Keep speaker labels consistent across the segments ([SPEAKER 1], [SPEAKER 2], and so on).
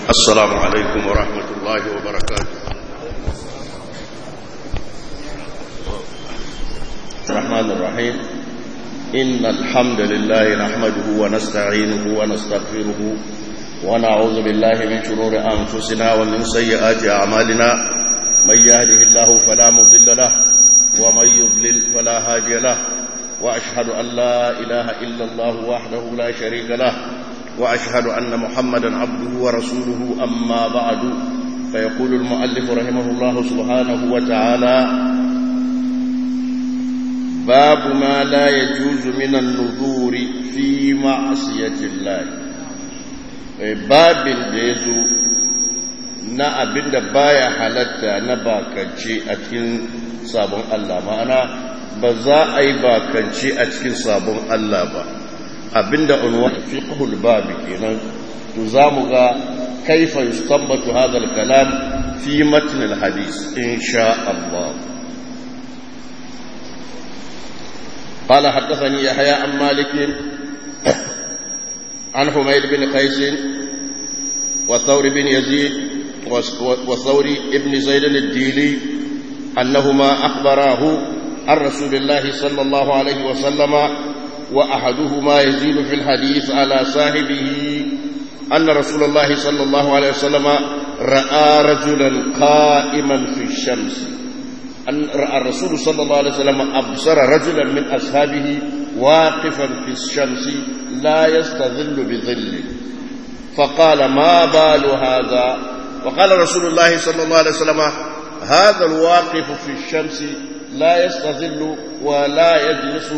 [SPEAKER 1] السلام عليكم ورحمة الله وبركاته الرحمن الرحيم إن الحمد لله نحمده ونستعينه ونستغفره ونعوذ بالله من شرور أنفسنا ومن سيئات أعمالنا من يهده الله فلا مضل له ومن يضلل فلا هادي له وأشهد أن لا إله إلا الله وحده لا شريك له وأشهد أن محمدا عبده ورسوله أما بعد فيقول المؤلف رحمه الله سبحانه وتعالى باب ما لا يجوز من النذور في معصية الله باب يزو na abin da baya halatta na bakance a cikin sabon Allah ma'ana ba za a yi bakance a cikin sabon Allah ba abinda unwa fiqhul babi kenan to zamu ga kaifa yustanbatu hadha al-kalam fi matn al-hadith insha Allah قال حدثني يحيى عن مالك عن حميد بن قيس وثور بن يزيد وثور بن زيد الديلي أنهما أخبراه عن رسول الله صلى الله عليه وسلم وأحدهما يزيد في الحديث على صاحبه أن رسول الله صلى الله عليه وسلم رأى رجلا قائما في الشمس أن رأى الرسول صلى الله عليه وسلم أبصر رجلا من أصحابه واقفا في الشمس لا يستظل بظل فقال ما بال هذا وقال رسول الله صلى الله عليه وسلم هذا الواقف في الشمس لا يستظل ولا يجلس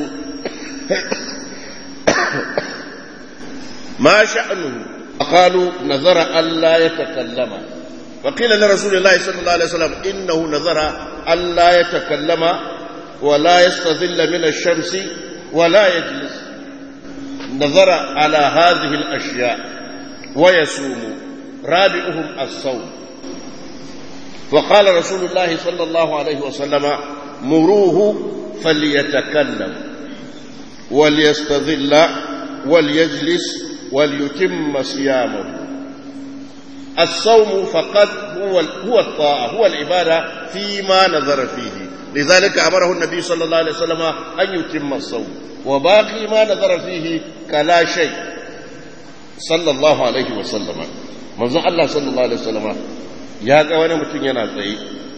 [SPEAKER 1] ما شأنه قالوا نذر ألا يتكلم فقيل لرسول الله صلى الله عليه وسلم إنه نذر ألا يتكلم ولا يستظل من الشمس ولا يجلس نذر على هذه الأشياء ويسوم رابعهم الصوم وقال رسول الله صلى الله عليه وسلم مروه فليتكلم وليستظل وليجلس وليتم صيامه الصوم فقد هو هو الطاعة هو العبادة فيما نظر فيه لذلك أمره النبي صلى الله عليه وسلم أن يتم الصوم وباقي ما نظر فيه كلا شيء صلى الله عليه وسلم منذ الله صلى الله عليه وسلم ya ga wani mutum yana tsaye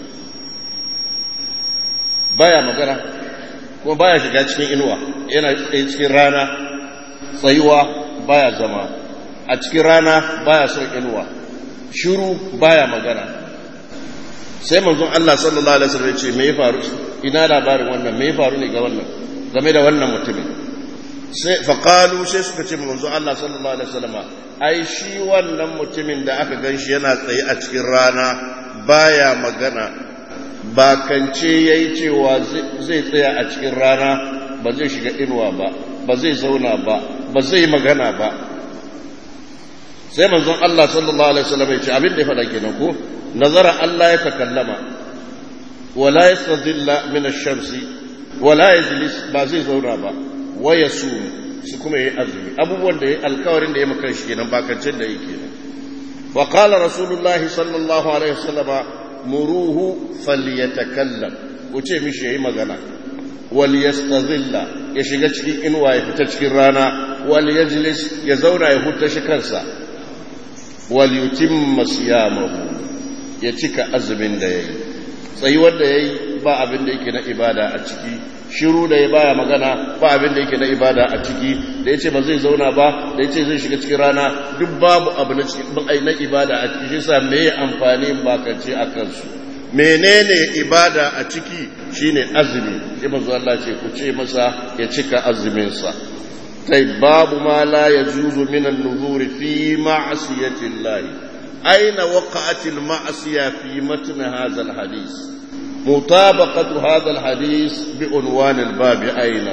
[SPEAKER 1] baya magana kuma baya shiga cikin inuwa yana tsaye cikin rana tsayuwa baya zama a cikin rana baya son inuwa shiru baya magana sai manzon Allah sallallahu alaihi wasallam ya ce me ya faru ina labarin wannan me ya faru ne ga wannan game da wannan mutumin sai faqalu sai suka ce manzon Allah sallallahu alaihi wasallam ai shi wannan mutumin da aka ganshi yana tsaye a cikin rana baya magana bakance yayi cewa zai tsaya a cikin rana ba zai shiga inuwa ba ba zai zauna ba ba zai magana ba sai manzon Allah sallallahu alaihi wasallam ya ce abin da ya faɗa kenan ko nazara Allah ya takallama wala yastadilla min ash-shamsi wala yajlis ba zai zauna ba wa yasum su kuma yi azumi abubuwan da ya alkawarin da ya maka shi kenan bakancin da yake nan wa qala rasulullahi sallallahu alaihi wasallam muruhu falyatakallam wuce mishi yayi magana wal yastazilla ya shiga cikin inuwa ya fita cikin rana wal yajlis ya zauna ya huta shi kansa wal yutimma siyamahu ya cika azumin da yayi tsayuwar da yayi ba abin da yake na ibada a ciki shiru da ya baya magana ba abin da yake na ibada a ciki da ya ce ba zai zauna ba da ya ce zai shiga cikin rana duk babu abu na na ibada a ciki shi sa me amfani bakance a kansu menene ibada a ciki shine azumi sai manzo Allah ce ku ce masa ya cika azumin sa kai babu ma la yajuzu min an-nuzuri fi ma'siyati Allah aina waqa'at al-ma'siya fi matn hadha al-hadith مطابقة هذا الحديث بعنوان الباب أين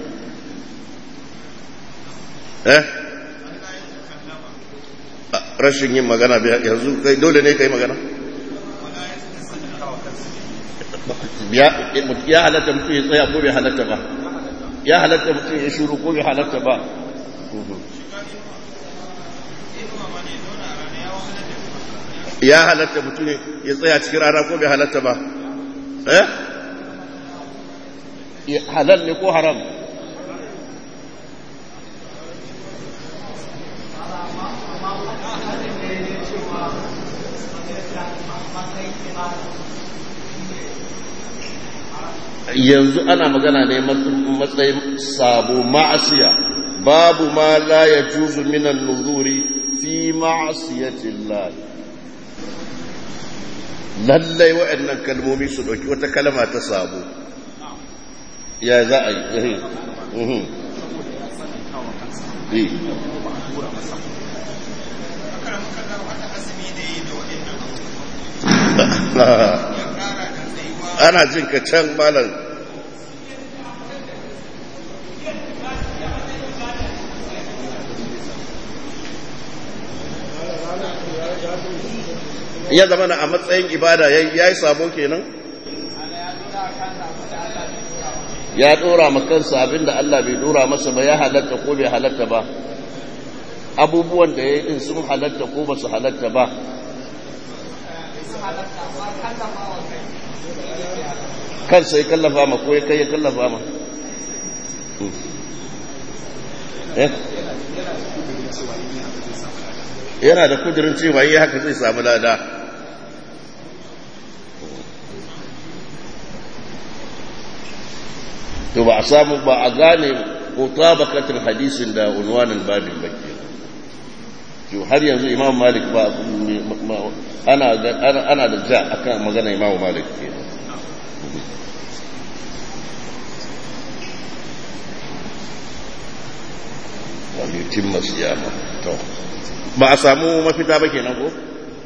[SPEAKER 1] eh rashin yin magana yanzu kai dole ne kai magana ya halatta mutum ya tsaya ko bai halatta ba ya halatta mutum ya shuru ko bai halatta ba ya halatta mutum ya tsaya cikin rana ko bai halatta ba eh halal ne ko haram yanzu ana magana ne matsayin sabo ma'asiya babu ma la ya juzu minan nuzuri fi ma'asiyatin lallai waɗannan kalmomi su ɗauki wata kalma ta sabo ya za a yi ana jin ka can malam ya zama na a matsayin ibada ya yi sabo kenan ya dora makansa abinda Allah bai dora masa ba ya halatta ko bai halatta ba abubuwan da ya yi din sun halatta ko ba su halatta ba kansa ya kallafa ma ko ya kai ya kallafa ma yana da kudirin cewa yi haka zai samu lada to ba a samu ba a gane mutabakatin hadisin da unwanin babin baki to har yanzu imam malik ba ana da ja akan magana imam malik ke wani timma siyama to ba a samu mafita ba kenan ko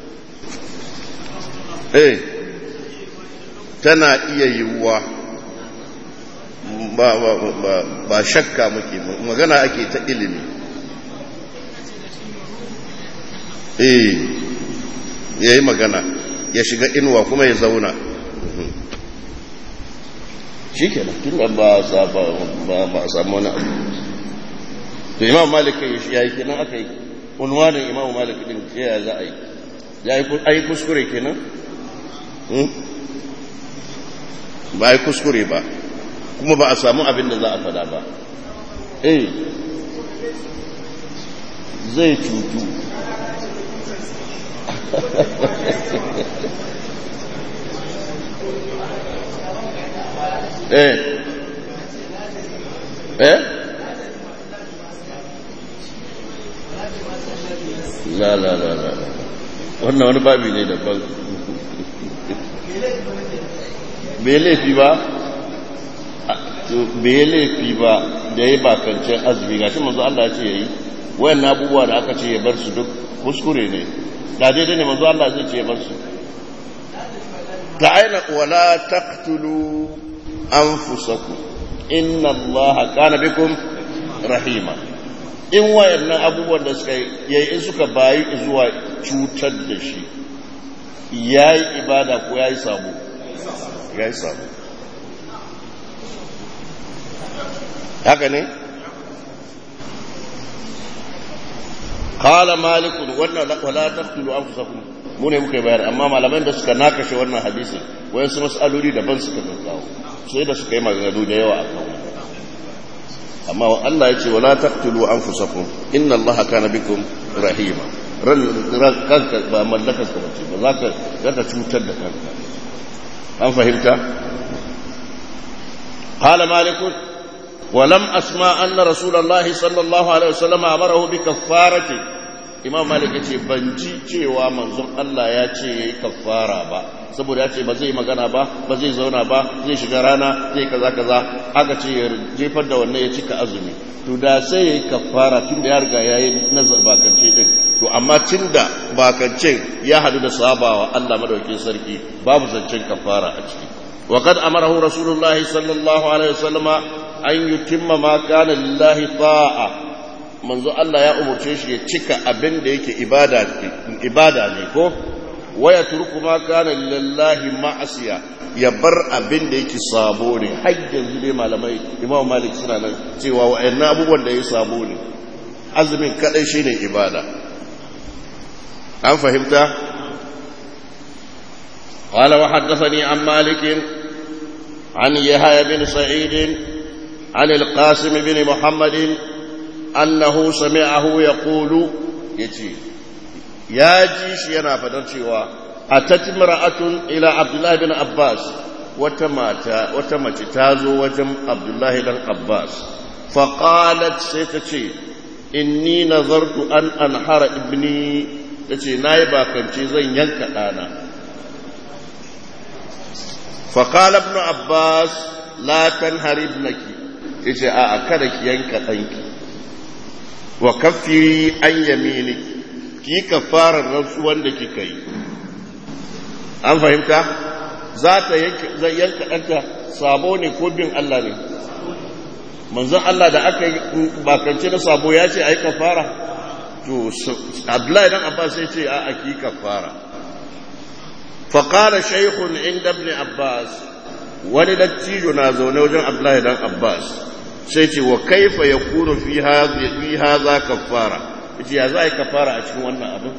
[SPEAKER 1] eh tana iya yiwuwa ba, ba, ba, ba shakka muke magana ake ta ilimi eh ya yi magana ya shiga inuwa kuma ya zauna shi kenan tun da ba a samu wani abu to imam malik ya yi kenan aka yi unwanin imam malik din ya za a yi ya yi kuskure kenan ba a yi kuskure ba kuma ba a samu abin da za a fada ba eh zai cutu eh eh la la la la wannan wani babi ne daban bai laifi ba bai laifi ba da ya yi bakancin azumi ga shi manzo Allah ce ya yi wayan abubuwa da aka ce ya bar su duk kuskure ne da daidai ne manzo Allah zai ce ya bar su ta aina wala taqtulu anfusakum inna Allah kana bikum rahima in wayannan abubuwan da suka yi in suka bayi zuwa cutar da shi yayi ibada ko yayi sabo yayi sabo haka ne qala malik wannan wala taqtulu anfusakum mu ne muka bayar amma malaman da suka nakashe wannan hadisin wayan su mas'aloli daban suka kawo sai da suka yi maganganu da yawa akan amma Allah ya ce wala taqtulu anfusakum inna Allaha kana bikum rahima ran kanka ba mallakar ka bace ba za ka za ka cutar da kanka an fahimta qala malik ولم أسمع أن رسول الله صلى الله عليه وسلم أمره بكفارة imam malik ya ce ban ji cewa manzon Allah ya ce ya yi kafara ba saboda ya ce ba zai magana ba ba zai zauna ba zai shiga rana zai kaza kaza aka ce ya jefar da wannan ya cika azumi to da sai ya yi kafara tun da ya riga ya yi nazar bakance din to amma tun da bakancen ya hadu da sabawa Allah madaukakin sarki babu zancen kafara a ciki وقد أمره رسول الله صلى الله عليه وسلم أن يتم ما كان لله طاعة manzo Allah ya umurce shi ya cika abin da yake ibada ibada ne ko waya turku ma kana lillahi ma'asiya ya bar abin da yake sabo ne har yanzu dai malamai Imam Malik suna nan cewa wa'annan abubuwan da yake sabo ne azumin kadai shine ibada an fahimta قال وحدثني عن مالك عن يحيى بن سعيد عن القاسم بن محمد أنه سمعه يقول يتي يا جيش ينا فدرتوا أتت امرأة إلى عبد الله بن عباس وتمات وتمت تازو وجم عبد الله بن عباس فقالت سيتتي إني نظرت أن أنحر ابني تتي نايبا كنتي زين ينكا أنا فقال ابن عباس لا تنهر ابنك yace a kada ki yanka ɗanki wa kaffiri an yamini ki kafarar rantsuwan da kika yi an fahimta za ta yanka ɗanta sabo ne ko bin Allah ne manzon Allah da aka yi bakance na sabo ya ce a yi kafara to abdullahi dan abbas sai ce a ki kafara فقال شيخ عند ابن عباس wani dattijo na zaune wajen Abdullahi dan Abbas sai ce wa kaifa yakunu fi hadhi hadha kaffara yace ya za a yi kafara a cikin wannan abin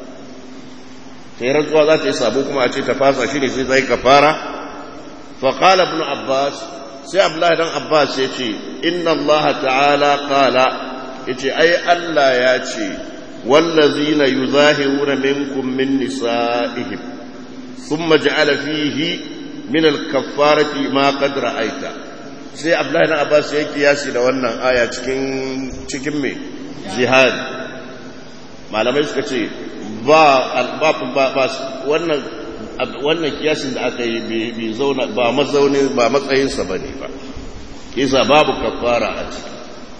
[SPEAKER 1] sai rantsuwa za ta yi sabo kuma a ce ta fasa shi ne sai zai kafara fa qala ibn Abbas sai Abdullahi dan Abbas ya ce inna Allah ta'ala qala yace ai Allah ya ce wallazina yuzahiruna minkum min nisa'ihim ثم جعل فيه من الكفارة ما قد رأيت sai Abdullahi na Abbas ya kiyasi da wannan aya cikin cikin me jihad malamai suka ce ba ba ba wannan wannan kiyasin da aka yi bai zauna ba mazaunin ba matsayin sa bane ba kisa babu kafara a ciki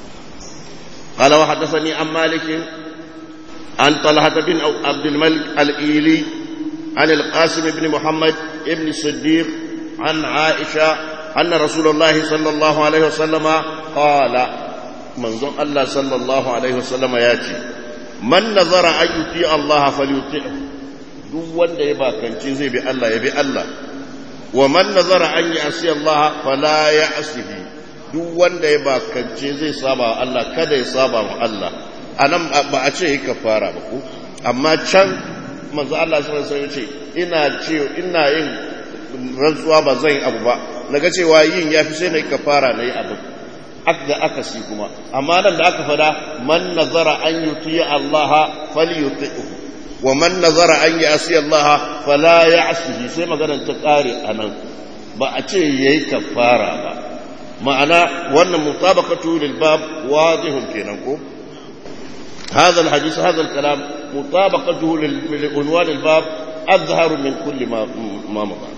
[SPEAKER 1] قال وحدثني عن مالك عن طلحة بن عبد الملك الإيلي عن القاسم بن محمد بن الصديق عن عائشة أن رسول الله صلى الله عليه وسلم قال منظر الله صلى الله عليه وسلم ياتي من نظر أن يطيع الله فليطيعه duk wanda ya bakance zai bi Allah ya bi Allah wa man nazara an ya'si Allah fala ya'sihi duk wanda ya bakance zai saba wa Allah kada ya saba wa Allah anan ba a ce yi kafara ba ko amma can manzo Allah sallallahu alaihi wasallam ce ina ce ina yin rantsuwa ba zan yi abu ba naga cewa yin yafi sai nayi kafara nayi abu aka aka si kuma amma nan da aka fada man nazara an yuti Allah falyuti'hu wa man nazara an yasi Allah fala ya'sihi sai maganar ta kare anan ba a ce yayi kafara ba ma'ana wannan mutabaqatu lil bab wadihun kenan ko هذا الحديث هذا الكلام مطابقته لعنوان الباب أظهر من كل ما ما مضى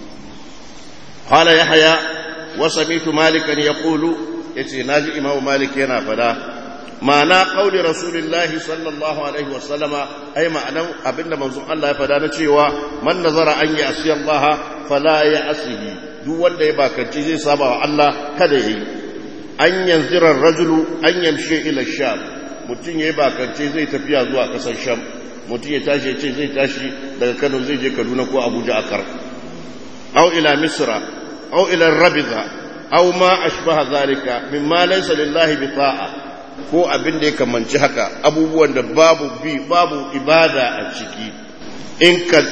[SPEAKER 1] قال يحيى وسمعت مالكا يقول يتي ناجي إمام مالك ينا فلا معنى قول رسول الله صلى الله عليه وسلم أي معنى أبن منظوم الله فلا نتشيوا من نظر أن يأسي الله فلا يأسيه دو wanda ya bakanci zai saba wa Allah kada yi an yanzira rajulu an yamshi ila sham mutum ya yi bakance zai tafiya zuwa kasar sham mutum ya tashi ya ce zai tashi daga kano zai je kaduna ko abuja a kar au ila misra au ila rabiza au ma ashbaha zalika mimma laysa lillahi bi ta'a ko abin da ya kamanci haka abubuwan da babu bi babu ibada a ciki in ka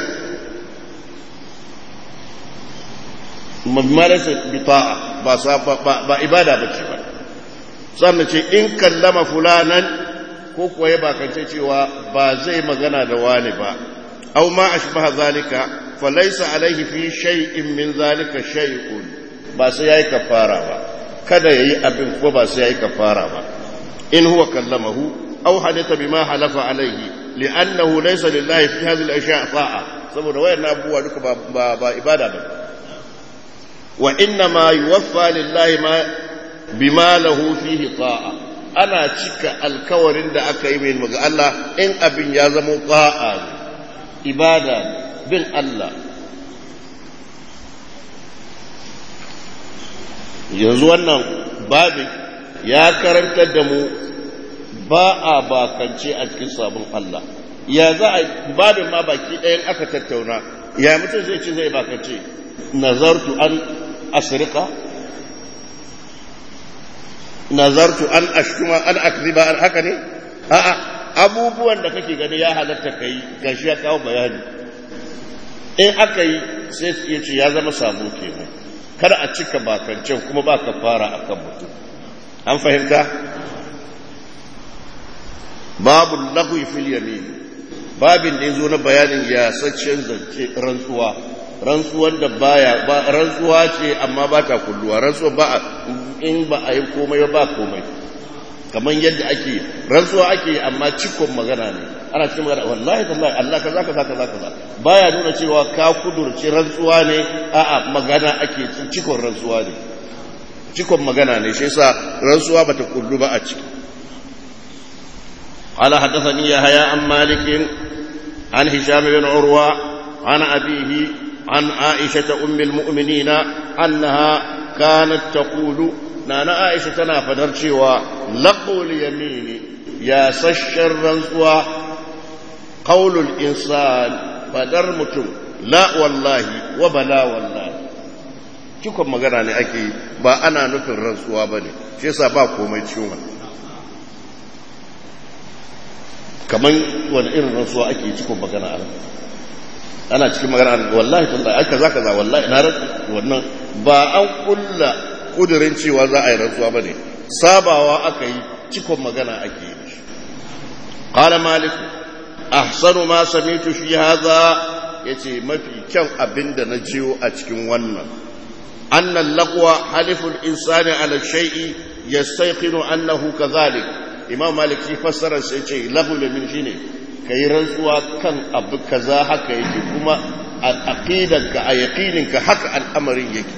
[SPEAKER 1] mimma laysa bi ta'a ba ba ibada bace ba sannan ce in kallama fulanan ko kuwa ya bakance cewa ba zai magana da wani ba aw ma ashbaha zalika falaysa alayhi fi shay'in min zalika shay'un ba sai yayi kafara ba kada yayi abin ko ba sai yayi kafara ba in huwa kallamahu aw hadatha bima halafa alayhi li'annahu laysa lillahi fi hadhihi al-ashya' ta'a saboda wayannan abubuwa duka ba ba ibada ba wa inna ma yuwaffa lillahi ma bima lahu fihi ta'a ana cika alkawarin da aka yi mai ga Allah in abin ya zama ta'a ibada bin Allah yanzu wannan babin ya karantar da mu ba a bakance a cikin sabon Allah ya za a babin ma baki ɗayan aka tattauna ya mutum zai ce zai bakance nazartu an asirka nazartu an ashkuma an akziba an haka ne a'a abubuwan da kake gani ya halatta kai gashi ya kawo bayani in aka yi sai ya ce ya zama sabo kenan kar a cika bakancen kuma ba ka fara a kan mutum an fahimta babu lagwi fil yamin babin da ya zo na bayanin yasaccen zance rantsuwa rantsuwar da baya ba rantsuwa ce amma ba ta kulluwa rantsuwa ba in ba a yi komai ba komai kamar yadda ake rantsuwa ake amma cikon magana ne ana cikin magana wallahi tallahi Allah kaza kaza kaza kaza baya nuna cewa ka kudurci rantsuwa ne a'a magana ake cikon rantsuwa ne cikon magana ne shi yasa rantsuwa bata kullu ba a ciki قال حدثني يحيى عن مالك عن هشام بن عروة عن أبيه عن عائشة أم المؤمنين أنها كانت تقول نانا عائشة تنافدر شوى لقوا اليمين يا سشر رنسوى قول الإنسان فدر متم لا والله وبلا والله cikon magana ne ake ba ana nufin rantsuwa ba ne shi yasa ba komai ciwon kamar wani irin rantsuwa ake cikon magana a ana cikin magana wallahi tallahi aka za ka za wallahi na rantsu wannan ba an kulla kudirin cewa za a yi rantsuwa ba ne sabawa aka yi cikon magana ake yi qala malik ahsanu ma samitu fi hadha yace mafi kyan abinda na jiyo a cikin wannan anna laqwa haliful insani ala shay'i yastayqinu annahu kadhalik imam malik shi fassara sai ce lahu min shine kai rantsuwa kan abu kaza haka yake kuma a aqidanka a yaqininka haka al'amarin yake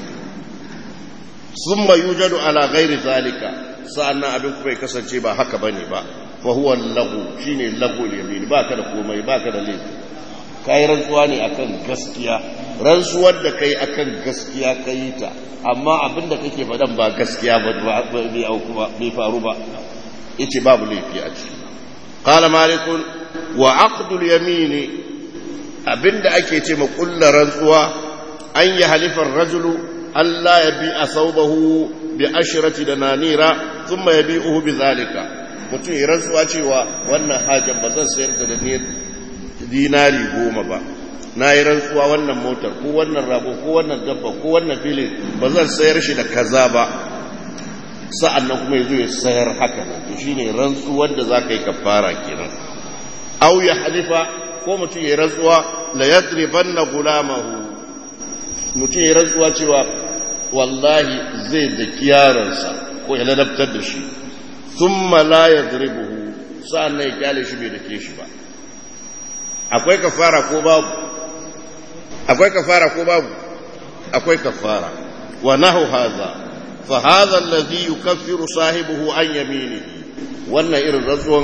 [SPEAKER 1] summa yujadu ala ghairi zalika sa'annan abin kuma ya kasance ba haka bane ba fa huwa lahu shine lahu yamin baka da komai baka da laifi kai rantsuwa ne akan gaskiya rantsuwar da kai akan gaskiya kai ta amma abin da kake faɗan ba gaskiya ba bai auku ba bai faru ba yace babu laifi a ciki qala malik wa aqdul yamin abinda ake ce ma kullar rantsuwa an yi halifar rajulu Allah ya bi a saubahu bi ashirati da nanira sun ya bi uhu bi zalika mutum ya rantsuwa cewa wannan hajjan ba zan sayar da dinari goma ba na yi rantsuwa wannan motar ko wannan rago ko wannan dabba ko wannan filin ba zan sayar shi da kaza ba sa'an nan kuma ya zo ya sayar haka nan to shine rantsuwar da za ka yi kafara kenan au ya halifa ko mutum ya rantsuwa la yadribanna gulamahu mutum ya rantsuwa cewa wallahi zai da kiyaransa ko ya ladabtar da shi thumma la yadribuhu sa'an nan ya kyale shi bai dake shi ba akwai kafara ko babu akwai kafara ko babu akwai kafara wa nahu hadha fa hadha alladhi yukaffiru sahibihi an yaminihi wannan irin rantsuwan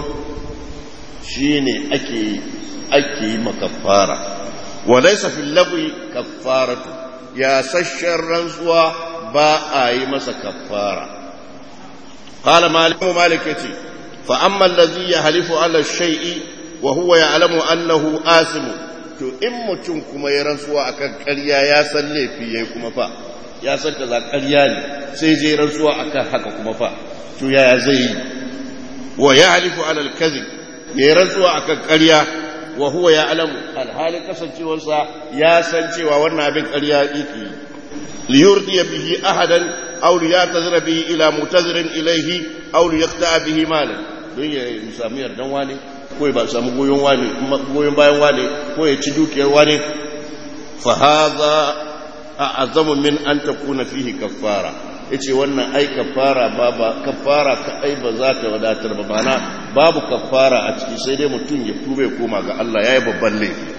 [SPEAKER 1] shine ake ake yi makafara wa laysa fil lagwi kaffaratu ya sashar rantsuwa ba a yi masa kafara qala malik malik yace fa amma alladhi yahlifu ala shay'i wa huwa ya'lamu annahu asimu to in mutum kuma ya rantsuwa akan ƙarya ya san laifi yayi kuma fa ya san kaza ƙarya ne sai je rantsuwa akan haka kuma fa to yaya zai yi wa yahlifu ala al-kadhib ya rantsuwa akan ƙarya wa huwa ya'lamu alhalin kasancewarsa ya san cewa wannan abin ƙarya yake liyurdiya bihi ahadan aw liyatazira bihi ila mutazirin ilayhi aw liyaqta bihi malan don ya samu yardan wani ko ya samu goyon wani goyon bayan wani ko ya ci dukiyar wani fa hadha a'zamu min an takuna fihi kaffara yace wannan ai kaffara ba ba kaffara ka ai ba za ta wadatar ba bana babu kaffara a ciki sai dai mutum ya tube koma ga Allah yayi babban laifi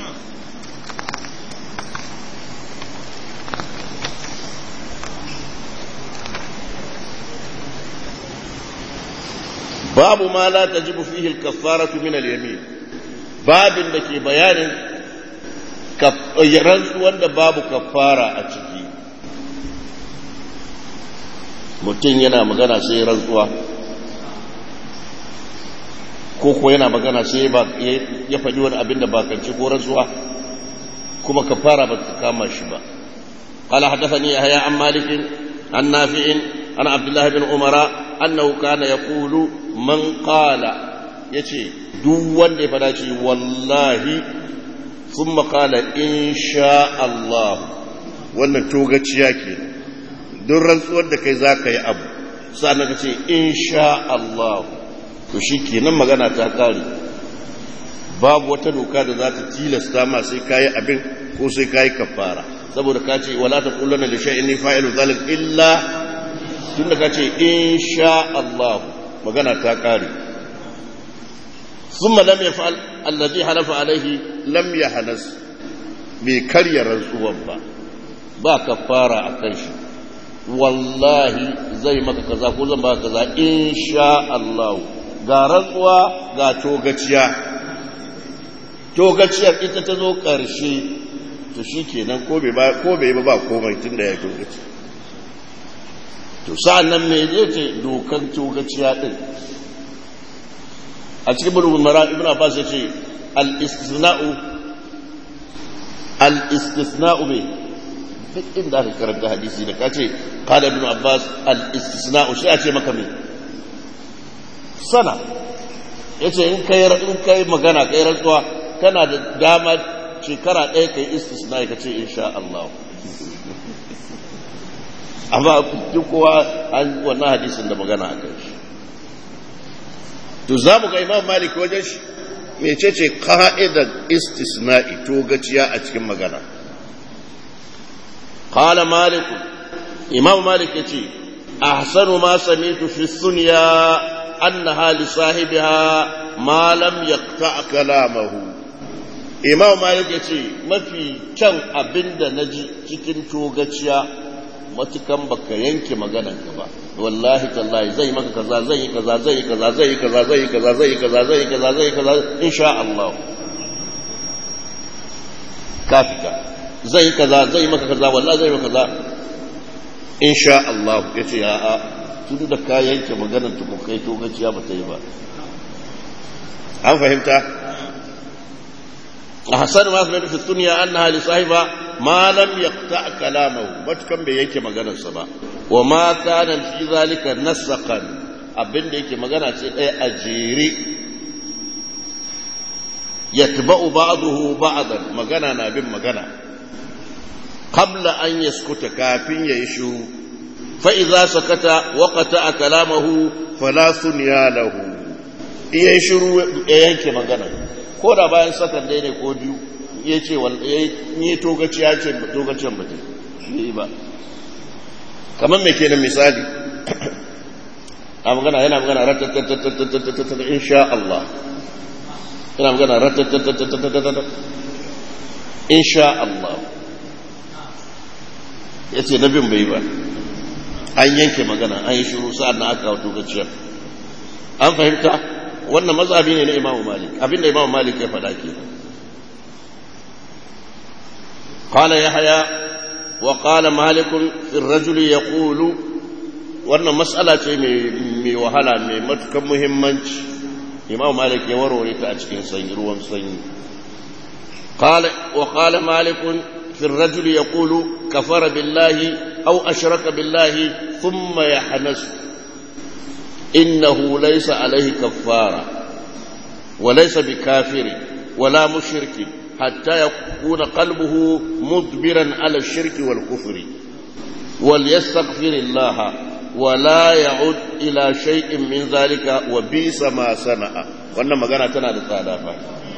[SPEAKER 1] babu ma la tajibu fihi al-kaffaratu min al-yamin babin da ke bayanin rantsuwan da babu kaffara a ciki mutum yana magana sai rantsuwa ko ko yana magana sai ya faɗi wani abin da bakanci ko rantsuwa kuma kaffara ba ta kama shi ba قال حدثني يحيى عن مالك عن نافع عن عبد الله بن عمر أنه كان يقول من قال يتي دو وند فداشي والله thumma qala insha Allah wannan togaciya ke don rantsuwar da kai zaka yi abu sannan ka ce insha Allah to shikenan magana ta kare babu wata doka da za ta tilasta ma sai kayi abin ko sai kayi kafara saboda ka ce wala ta kullana da shay'in ni fa'ilu zalik illa tunda ka ce insha Allah magana ta kare thumma lam yaf'al alladhi halafa alaihi lam yahnas bai karya rantsuwan ba ba kafara akan shi wallahi zai maka kaza ko zan baka kaza insha Allah ga rantsuwa ga togaciya togaciyar ita ta zo ƙarshe to shi kenan ko bai ba ba komai tun da ya togaci to sa'an nan mai zai ce dokan togaciya ɗin a cikin bulubun mara ibn abbas ya ce al-istisna'u al-istisna'u mai duk inda aka karanta hadisi da ka ce kada ibn abbas al-istisna'u shi a ce maka mai sana ya ce in kai magana kai rantsuwa kana da dama shekara ɗaya ka yi istisna ka ce insha Allah amma duk kowa an wannan hadisin da magana a kan shi to za mu ga imam malik wajen shi mece ce ka'idar istisna'i to gaciya a cikin magana qala malik imam malik yace ahsanu ma sami'tu fi sunya annaha li sahibiha ma lam yaqta kalamahu imam malik ya ce mafi kyan abin da na ji cikin togaciya matukan baka yanke maganan ka ba wallahi tallahi zai maka kaza zai yi kaza zai yi kaza zai yi kaza zai yi kaza zai yi kaza zai yi kaza zai yi kaza insha Allah ka fita zai yi kaza zai yi maka kaza wallahi zai yi maka kaza insha Allah yace a'a tun da ka yanke maganan tukun kai togaciya ba ta yi ba an fahimta أحسن ما أثبت في الدنيا أنها لصاحبها ما لم يقطع كلامه متكم بيك مغانا سبا وما كان في ذلك نسقا abin da yake magana ce ɗaya a jere yatba'u ba'dahu ba'dan magana na bin magana qabla an yaskuta kafin yayi shiru fa idza sakata wa qata'a kalamahu fala sunya lahu iya shiru ya yanke magana ko da bayan sakan dai ne ko biyu ya ce ni togaci ya ce togacin ba yi ba kamar mai kenan misali a magana yana magana ratatatatatatatata insha Allah yana magana ratatatatatatatata insha Allah ya ce na bin bai ba an yanke magana an yi shiru sa'ad na aka kawo togaciyar an fahimta wannan mazhabi ne na Imam Malik abinda Imam Malik ya faɗa ke qala yahya wa qala malik fi ar-rajul yaqulu wannan mas'ala ce mai wahala mai matukan muhimmanci Imam Malik ya warware ta a cikin sanyi ruwan sanyi qala wa qala malik fi ar-rajul yaqulu kafara billahi aw ashraka billahi thumma yahnasu إنه ليس عليه كفارة وليس بكافر ولا مشرك حتى يكون قلبه مدبرا على الشرك والكفر وليستغفر الله ولا يعود إلى شيء من ذلك وبئس ما صنع wannan magana tana da tsada fa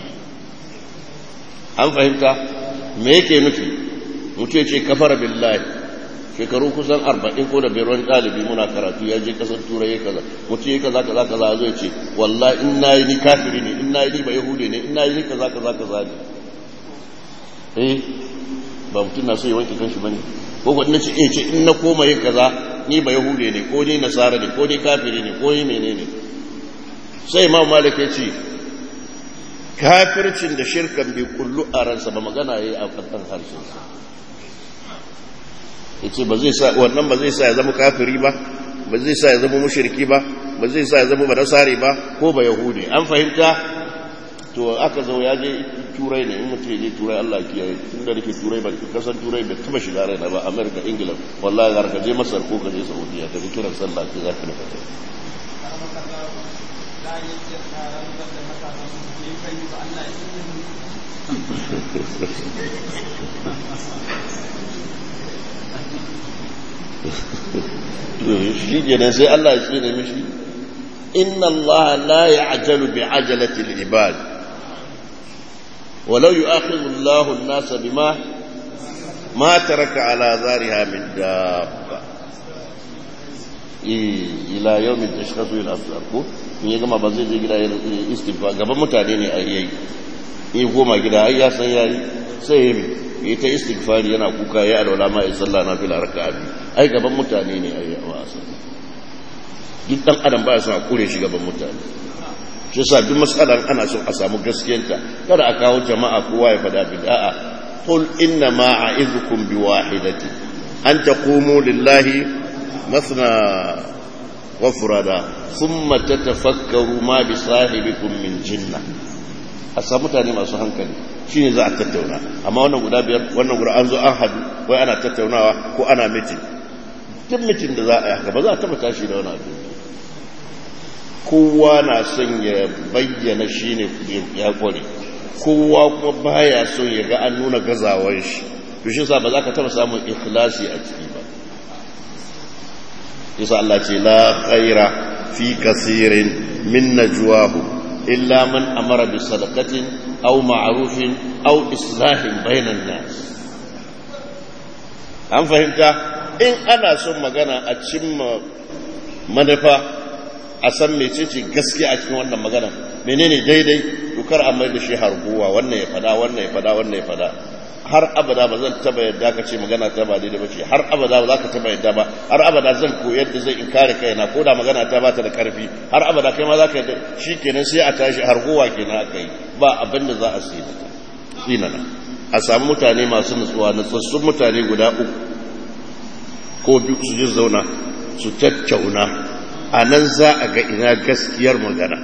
[SPEAKER 1] an fahimta me yake nufi mutum ya ce kafara billahi shekaru kusan arba'in ko da biyar wani ɗalibi muna karatu ya je ƙasar turai ya kaza mutum ya kaza kaza kaza zai ce wallahi in na yi ni kafiri ne in na yi ni ba yahudi ne in na yi ni kaza kaza kaza ne eh ba mutum na so ya wanke kanshi bane ko ko ina ce eh ce in na koma yin kaza ni ba yahudi ne ko ni nasara ne ko ni kafiri ne ko ni menene sai imam malik ya ce kafircin da shirkan bai kullu a ransa ba magana yayi a kan harshen sa yace ba zai sa wannan ba zai sa ya zama kafiri ba ba zai sa ya zama mushriki ba ba zai sa ya zama ba nasari ba ko ba yahudi an fahimta to aka zo ya je turai ne in mutum ya je turai Allah ya kiyaye tun da nake turai ba kasan turai bai taba shiga raina ba America England wallahi har ka je Masar ko ka je Saudiya ka ji kiran sallah ke zaka nufa shi kenan sai Allah ya tsine mishi inna Allah la ya'jalu bi ajalati al-ibad walau yu'akhidhu Allah an-nas bima ma taraka ala zariha min dabba ila yawmin tashkhasu al-absar ko in ya gama ba zai je gida istighfar gaban mutane ne ai yayi in goma gida ai ya san yayi sai ya yi ta istighfari yana kuka ya alwala ma ya sallah na fila raka'a biyu ai gaban mutane ne ai wa asali duk dan adam ba ya son a kure shi gaban mutane shi yasa duk mas'alan ana son a samu gaskiyarta kada a kawo jama'a kowa ya fada bid'a qul inna ma a'izukum biwahidati an taqumu lillahi mathna wa furada thumma tatafakkaru ma bi sahibikum min jinna a samu mutane masu hankali shine za a tattauna amma wannan guda biyar wannan guda an zo an hadu wai ana tattaunawa ko ana mitin duk mitin da za a yi haka ba za a taba tashi da wani abu kowa na son ya bayyana shi ne ya kware kowa kuma baya son ya ga an nuna gazawar shi to shi sa ba za ka taba samun ikhlasi a ciki ba yasa Allah ce la khaira fi kasirin min najwahu illa man amara bi sadaqatin aw ma'rufin aw islahin bainan nas an fahimta in ana son magana a cimma manufa a san mecece gaskiya a cikin wannan magana menene daidai dukar a mai da shi harguwa wannan ya fada wannan ya fada wannan ya fada har abada ba zan taba yadda ka ce magana ta ba daidai ba ce har abada ba za ka taba yadda ba har abada zan koyar da zai in kare kaina ko da magana ta bata da karfi har abada kai ma za ka yadda shi kenan sai a tashi harguwa kenan aka yi ba abin da za a sai da tsinana a samu mutane masu nutsuwa nutsassun mutane guda uku ko biyu su ji zauna su tattauna a nan za a ga ina gaskiyar magana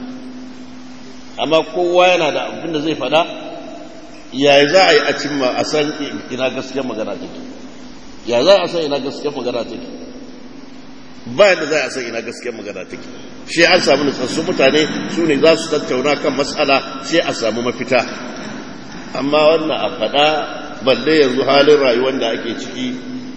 [SPEAKER 1] amma kowa yana da abin da zai fada yaya za a yi a cimma a san ina gaskiyar magana take ya za a san ina gaskiyar magana take ba yadda za a san ina gaskiyar magana take shi an samu nutsassun mutane su ne za su tattauna kan matsala sai a samu mafita amma wannan a faɗa balle yanzu halin rayuwar da ake ciki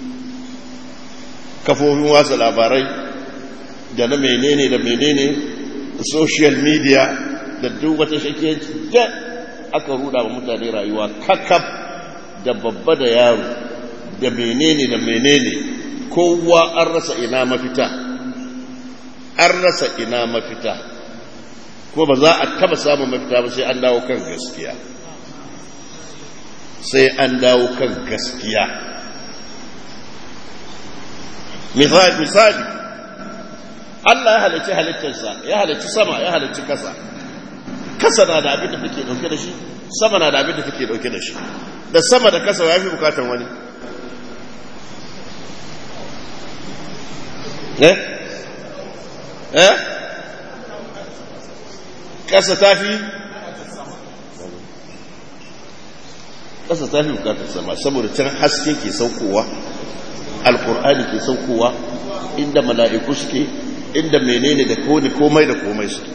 [SPEAKER 1] kafofin wasa labarai da na menene da menene social media da duk wata shakiyanci da aka ruda wa mutane rayuwa kakaf da babba da yaro da menene da menene kowa an rasa ina mafita an rasa ina mafita ko ba za a taba samun mafita ba sai an dawo kan gaskiya sai an dawo kan gaskiya misali misali Allah ya halicci halittarsa ya halicci sama ya halicci kasa kasa na da abin da take dauke da shi sama na da abin da take dauke da shi da sama da kasa ya fi bukatan wani eh eh kasa ta fi kasa ta fi bukatar sama saboda can haske ke saukowa alkur'ani ke saukowa inda mala'iku suke inda menene da kone komai da komai suke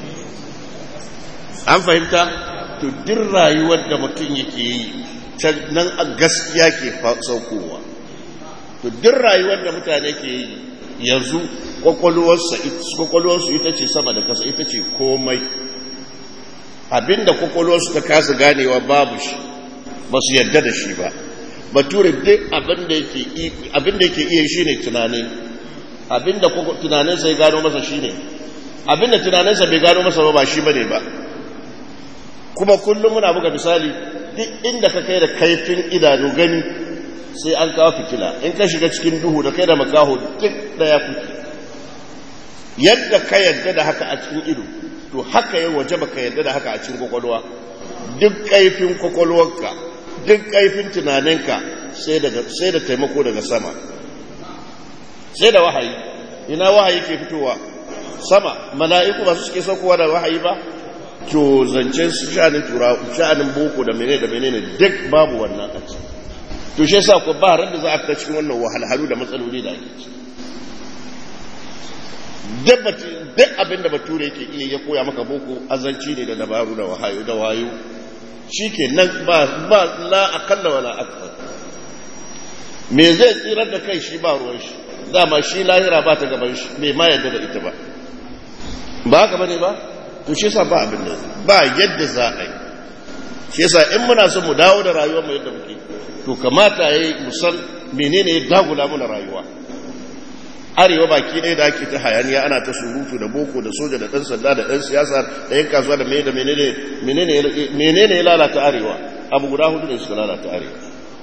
[SPEAKER 1] an fahimta to duk rayuwar da mutum yake yi nan a gaskiya ke saukowa to duk rayuwar da mutane ke yi yanzu kwakwalwarsu ita ce sama da kasa ita ce komai abinda kwakwalwarsu ta kasa ganewa babu shi ba su yadda da shi ba bature duk abinda yake iya shi ne tunani abinda tunaninsa ya gano masa shi ne abinda tunaninsa bai gano masa ba ba shi ba ne ba kuma kullum muna buga misali duk inda ka kai da kaifin idanu gani sai an kawo fitila in ka shiga cikin duhu da kai da makaho duk daya kuke yadda ka yadda da haka a cikin ido to haka ya waje baka yadda da haka a cikin kwakwalwa duk kaifin kwakwalwarka duk kaifin tunaninka sai da taimako daga sama sai da wahayi ina wahayi ke fitowa sama mala'iku ba su suke saukowa da wahayi ba to zancen sha'anin tura sha'anin boko da menene da menene duk babu wannan a ciki to shi yasa ko ba ran da za a fita cikin wannan wahalhalu da matsaloli da ake ci duk abin da bature yake iya ya koya maka boko azanci ne da dabaru da wahayo da wayo shi ke nan ba ba la akalla wala akthar me zai tsirar da kai shi ba ruwan shi dama shi lahira ba ta gaban shi bai ma yadda da ita ba ba haka bane ba to shi yasa ba abin da ba yadda za a yi shi yasa in muna son mu dawo da rayuwar mu yadda muke to kamata yayi musan menene ya dagula mana rayuwa arewa baki ɗaya da ake ta hayaniya ana ta surutu da boko da soja da ɗan sanda da ɗan siyasa da yan kasuwa da mai da menene ya lalata arewa abu guda hudu ne suka lalata arewa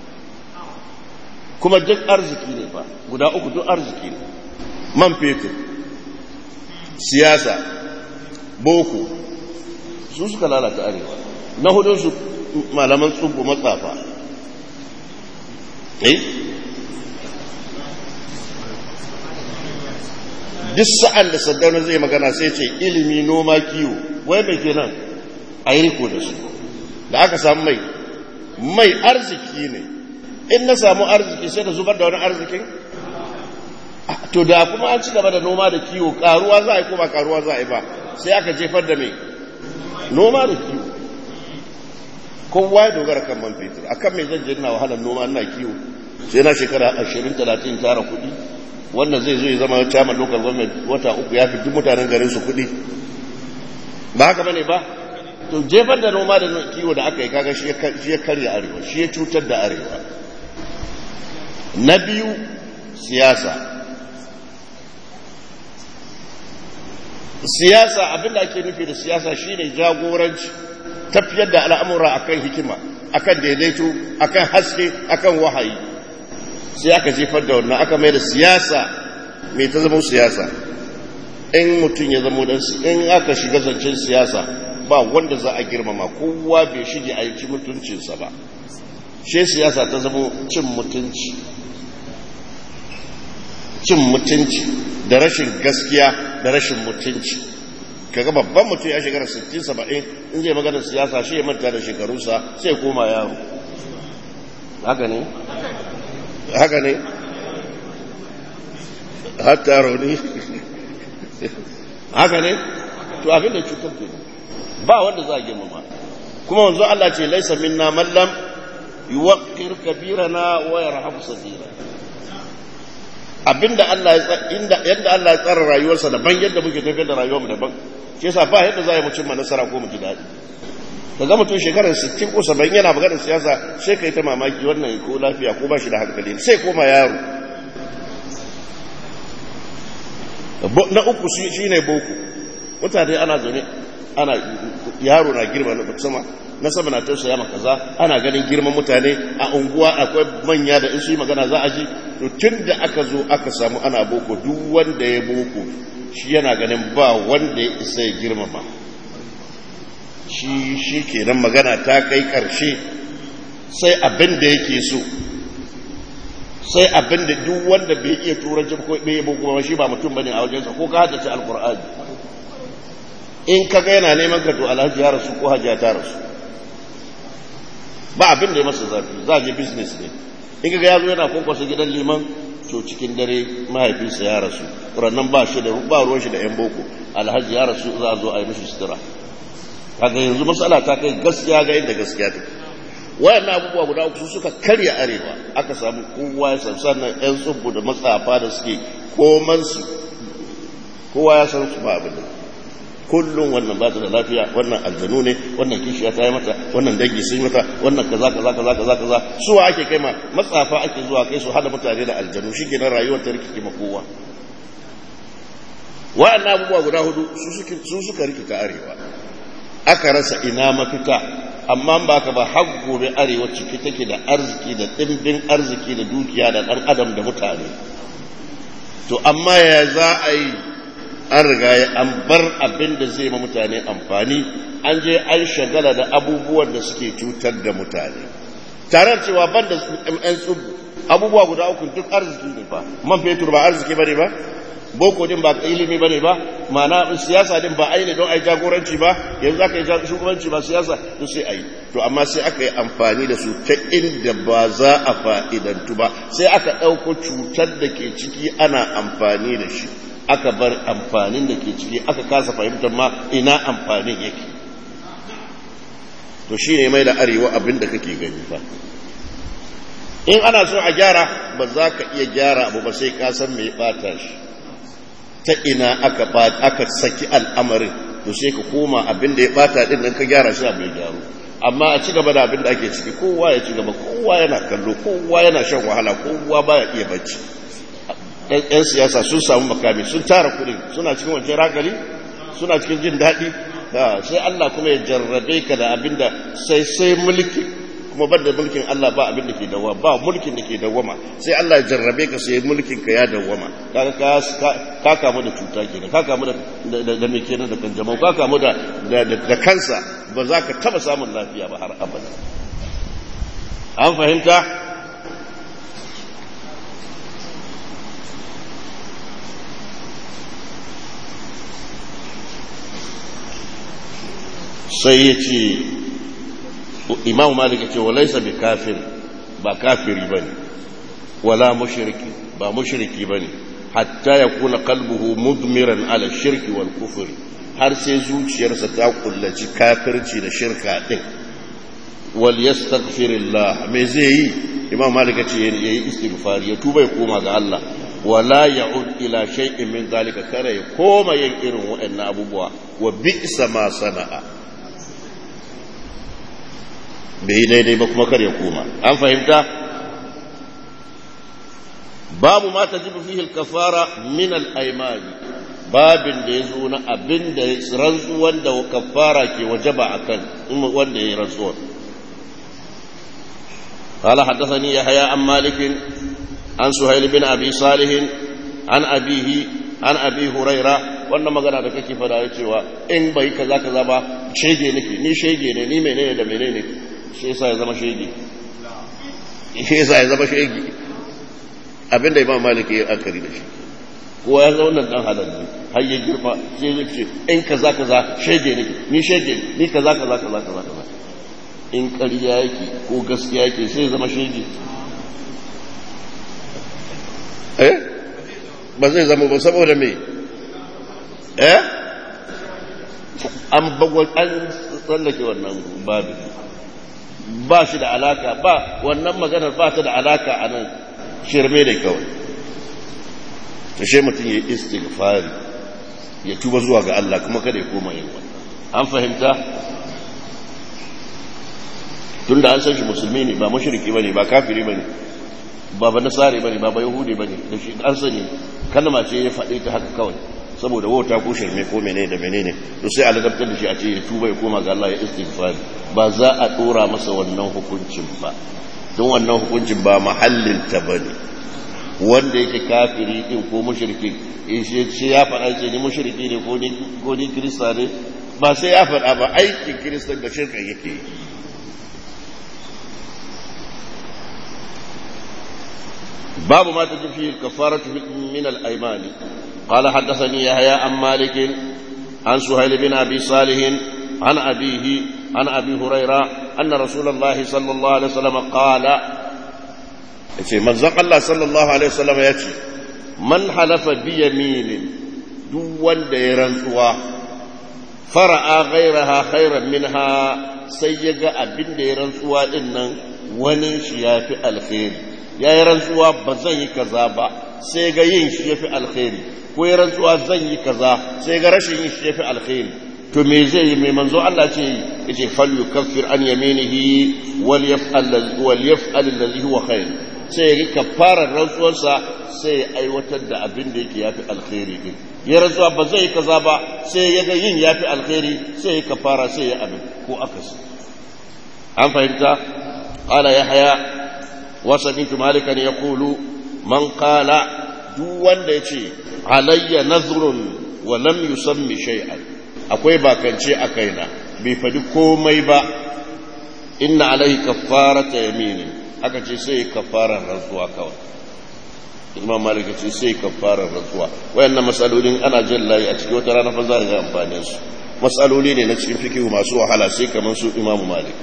[SPEAKER 1] kuma duk arziki ne ba guda uku duk arziki ne man fetur siyasa boko su suka lalata arewa na hudunsu malaman tsubu matsafa eh duk sa'an da saddauna zai magana sai ce ilimi noma kiwo wai mai kenan a yi riko da su da aka samu mai mai arziki ne in na samu arziki sai da zubar da wani arzikin to da kuma an ci gaba da noma da kiwo karuwa za a yi ko ba karuwa za a yi ba sai aka jefar da mai noma da kiwo kowa ya dogara kan man fetur a kan mai zan je na wahalar noma ina kiwo sai na shekara ashirin talatin tara kuɗi wannan zai zo ya zama chairman local government wata uku ya fi duk mutanen garin su kuɗi ba haka bane ba to jefar da noma da kiwo da aka yi kaga shi ya karya arewa shi ya cutar da arewa na biyu siyasa siyasa abinda ake nufi da siyasa shine jagoranci tafiyar da al'amura akan hikima akan daidaito akan haske akan wahayi sai aka jefar da wannan aka mai da siyasa mai ta zama siyasa in mutum ya zama dan in aka shiga zancen siyasa ba wanda za a girmama kowa bai shige a yi mutuncinsa ba she siyasa ta zama cin mutunci cin mutunci da rashin gaskiya da rashin mutunci kaga babban mutum ya shekara 60-70 in zai magana siyasa shi ya manta da shekarunsa sai koma yaro haka ne haka ne hatta rauni haka ne to abinda cutar ke ba wanda za a girmama kuma wanzu Allah ce laisa minna mallam yuwaqqir kabirana wa yarhamu sadira abinda Allah ya yadda Allah ya tsara rayuwarsa daban yadda muke tafiyar da rayuwarmu daban shi yasa ba yadda za a yi mutum ma nasara ko mu ji daɗi ka ga mutum shekarar 60 ko 70 yana maganar siyasa sai ka yi ta mamaki wannan ko lafiya ko ba shi da hankali sai koma yaro na uku shi ne boko mutane ana zaune ana yaro na girma na sama na sama na tausaya maka kaza ana ganin girman mutane a unguwa akwai manya da in su yi magana za a ji to tun da aka zo aka samu ana boko duk wanda ya boko shi yana ganin ba wanda ya isa ya girmama shi shi kenan magana ta kai ƙarshe sai abin da yake so sai abin da duk wanda bai iya turanci ko bai yi bugu shi ba mutum bane a wajensa ko ka haddace alkur'ani in ka ga yana neman ka to alhaji ya rasu ko hajiya ta rasu ba abin da ya masa zafi za a je business ne in ka ga ya zo yana kwankwasa gidan liman to cikin dare mahaifinsa ya rasu rannan ba shi da ba ruwan shi da yan boko alhaji ya rasu za a zo a yi mishi sutura kaga yanzu matsala ta kai gaskiya ga inda gaskiya take wayannan abubuwa guda uku suka karya arewa aka samu kowa ya san sannan yan tsubbu da matsafa da suke koman su kowa ya san su ba abin da kullum wannan ba ta da lafiya wannan aljanu ne wannan kishiya ta yi mata wannan dangi sun yi mata wannan kaza kaza kaza kaza kaza suwa ake kai ma matsafa ake zuwa kai su hada mutane da aljanu shi ke rayuwar ta rikice ma kowa wa'annan abubuwa guda hudu su suka rikita arewa aka rasa ina mafita amma ba ka ba har gobe arewa ciki take da arziki da ɗimbin arziki da dukiya da ɗan adam da mutane to amma ya za a yi an riga ya an bar abin da zai ma mutane amfani an je an shagala da abubuwan da suke cutar da mutane tare cewa ban da yan tsubu abubuwa guda uku duk arziki ne ba man fetur ba arziki ba ne ba boko din ba ilimi bane ba ma'ana siyasa din ba aini don ai jagoranci ba yanzu aka yi shugabanci ba siyasa to sai ai to amma sai aka yi amfani da su ta inda ba za a fa'idantu ba sai aka ɗauko cutar da ke ciki ana amfani da shi aka bar amfanin da ke ciki aka kasa fahimtar ma ina amfanin yake to shi ne mai da arewa abin da kake gani fa in ana so a gyara ba za ka iya gyara abu ba sai ka san mai bata shi ta ina aka aka saki al'amarin to sai ka koma abin da ya bata din nan ka gyara shi abu ya gyaru amma a ci gaba da abin da ake ciki kowa ya ci gaba kowa yana kallo kowa yana shan wahala kowa baya iya bacci yan siyasa sun samu makami sun tara kudi suna cikin wancan ragali suna cikin jin daɗi sai Allah kuma ya jarrabe ka da abin da sai sai mulki kuma ban da mulkin Allah ba abin da ke dawama ba mulkin da ke dawama sai Allah ya jarrabe ka sai mulkin ka ya dawama kaga ka ka kamu da cuta kenan ka kamu da da me kenan da kanjamau ka kamu da da kansa ba za ka taba samun lafiya ba har abada an fahimta sai ya ce imamu malika ce walaisa bi kafir ba kafiri ba ne wala mushriki ba mushriki ba ne hatta ya kuna kalbuhu mudmiran ala shirki wal kufuri har sai zuciyarsa ta kullaci kafirci da shirka din wal yastaghfirillah me zai yi imam malika ce yayi istighfar ya tuba ya koma ga Allah wala ya'ud ila shay'in min zalika kare ya koma yin irin waɗannan abubuwa wa bi'sa ma sana'a bai yi daidai ba kuma kar ya koma an fahimta babu ma ta jibu fihil kafara min al-aymani babin da ya zo na abin da rantsuwan da kafara ke wajaba akan wanda ya yi rantsuwar قال حدثني يحيى عن مالك عن سهيل بن ابي صالح عن ابيه عن ابي هريره wannan magana da kake fada ya cewa in bai kaza kaza ba shege nake ni shege ne ni menene da menene shi yasa ya zama shege shi yasa ya zama shege abinda imam malik ya akari da shi ko ya zama nan dan halal ne har ya girma sai ya ce in kaza kaza shege nake ni shege ni kaza kaza kaza kaza kaza in ƙarya yake ko gaskiya yake sai zama shege eh ba zai zama ba saboda me eh an bagwal an tsallake wannan babu ba shi da alaka ba wannan maganar ba ta da alaka a nan shirme da kawai ta she mutum ya yi istighfari ya tuba zuwa ga Allah kuma kada ya koma yin wani an fahimta tun da an san shi musulmi ne ba mashirki ba ne ba kafiri ba ne ba ba nasari ba ne ba ba yahudi ba ne da shi an sani kalma ce ya faɗi ta haka kawai saboda wauta ko shirme ko menene da menene to sai a ladabtar da shi a ce ya tuba ya koma ga Allah ya istighfari ba za a dora masa wannan hukuncin ba don wannan hukuncin ba mahallin ta bane wanda yake kafiri din ko mushriki shi ya faɗa ce ni mushriki ne ko ni ko ni kirista ne ba sai ya faɗa ba aikin kiristan da shirka yake yi باب ما تجب فيه الكفارة من الأيمان قال حدثني يحيى عن مالك عن سهيل بن أبي صالح عن أبيه عن أبي هريرة أن رسول الله صلى الله عليه وسلم قال من زق الله صلى الله عليه وسلم يأتي من حلف بيمين دون ديرنسوا فرأى غيرها خيرا منها سيجا أبن ديرنسوا إنن ونشيا في الخير ya yi rantsuwa ba zan yi kaza ba sai ga yin shi ya fi alkhairi ko ya rantsuwa zan yi kaza sai ga rashin yin shi ya fi alkhairi to me zai yi mai manzo Allah ce ya ce fal yukaffir an yaminihi wal yaf'al wal yaf'al alladhi huwa khair sai ya rika fara rantsuwarsa sai ya aiwatar da abin da yake yafi alkhairi din ya rantsuwa ba zai yi kaza ba sai ya ga yin yafi alkhairi sai ya kafara sai ya abin ko akasi an fahimta qala yahya وسمعت مالكا يقول من قال duk wanda ya ce alayya nazrun wa lam yusammi shay'an akwai bakance a kaina bai fadi komai ba inna alaihi kaffarata yaminin aka ce sai kaffarar rantsuwa kawai imam malik ce sai kaffarar rantsuwa wayannan masalolin ana jin layi a cikin wata rana fa za ga amfanin su masaloli ne na cikin fikihu masu wahala sai kamar su imam malik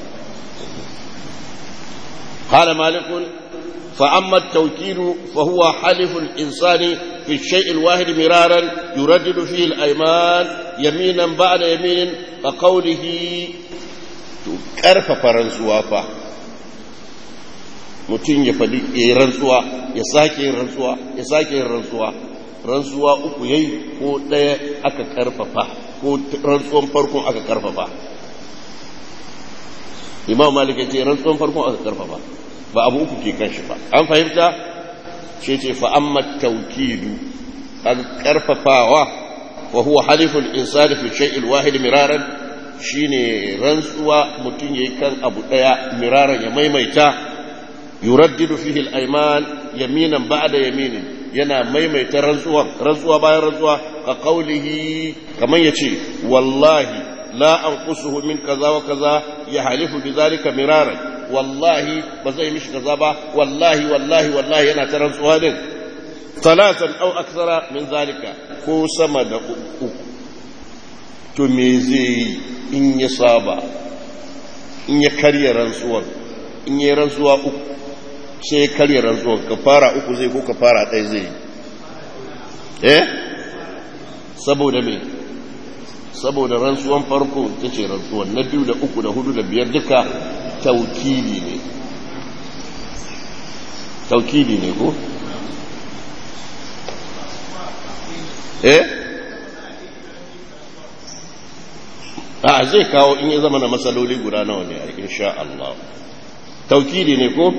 [SPEAKER 1] قال مالك فأما التوكيل فهو حلف الإنسان في الشيء الواحد مرارا يردد فيه الأيمان يمينا بعد يمين كقوله كرف فرنسوا فا mutum ya faɗi ya yi rantsuwa ya sake yin rantsuwa ya sake yin rantsuwa rantsuwa uku yayi ko ɗaya aka karfafa ko rantsuwan farkon aka karfafa imam malik ya ce rantsuwan farkon aka karfafa ba abu uku ke kan shi ba an fahimta ce ce fa amma tawkidu aka karfafawa wa huwa haliful insani fi shay'il wahid miraran shine rantsuwa mutum yayi kan abu daya miraran ya maimaita yuraddidu fihi al-ayman yaminan ba'da yaminin yana maimaita rantsuwa rantsuwa bayan rantsuwa ka qaulihi kaman yace wallahi la anqusuhu min kaza wa kaza ya halifu bidhalika miraran wallahi ba zai mishi kaza ba wallahi wallahi wallahi yana ta rantsuwa din talatan aw akthara min zalika ko sama da uku to me zai in ya saba in ya karya rantsuwar in ya rantsuwa uku sai ya karya rantsuwar ka fara uku zai ko ka fara ɗaya zai eh saboda me saboda rantsuwan farko ta ce rantsuwan na biyu da uku da hudu da biyar duka taukidi ne taukidi ne ko eh a zai kawo in ya zama na matsaloli guda nawa ne a insha Allah taukidi ne ko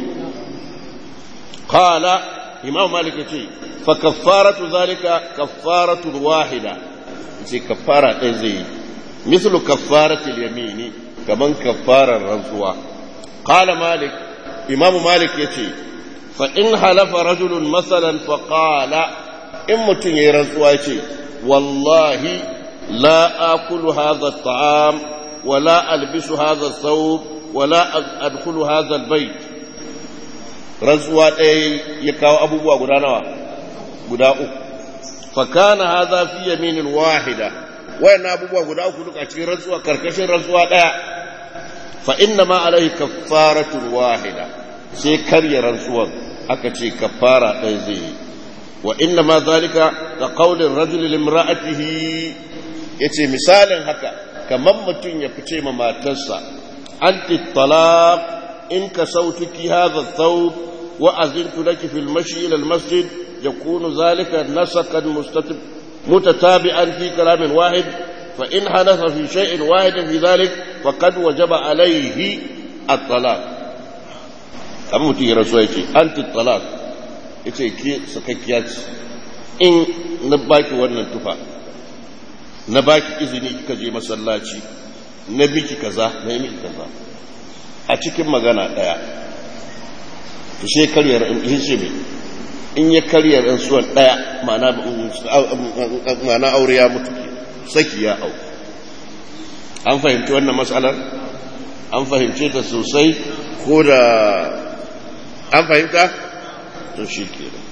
[SPEAKER 1] qala imam malik ce fa kaffaratu zalika kaffaratu wahida ce kaffara ɗaya zai yi mislu kaffaratil yamini kaman kaffarar rantsuwa qala malik imam malik yace fa in halafa rajulun masalan fa qala in mutun yayi rantsuwa yace wallahi la akulu hadha at-ta'am wa la albisu hadha ath-thawb wa la adkhulu hadha al-bayt rantsuwa ɗaya ya kawo abubuwa guda nawa guda uku fa kana hadha fi yaminin wahida wayannan abubuwa guda uku duka cikin rantsuwa karkashin rantsuwa ɗaya fa inna ma alaihi kaffaratun wahida sai karya rantsuwar aka ce kaffara ɗaya zai yi wa inna ma zalika ka qaulin rajuli limra'atihi yace misalin haka kamar mutum ya fice ma matarsa anti talaq in ka sautuki hadha thawb wa azintu laki fil mashi ila al masjid yakunu zalika nasakan mustatib mutatabi'an fi kalamin wahid فإن حدث في شيء واحد في ذلك فقد وجب عليه الطلاق أما mutum ya rasu ya ce anti talak ya ce ke sakakkiya ce in na baki wannan tufa na baki izini kika je masallaci na biki kaza na yi miki kaza a cikin magana ɗaya to sai karyar in ce me in ya karyar rantsuwan ɗaya ma'ana aure ya mutu ke saki ya au an fahimci wannan matsalar an fahimce ta sosai ko da an fahimta to shi ke da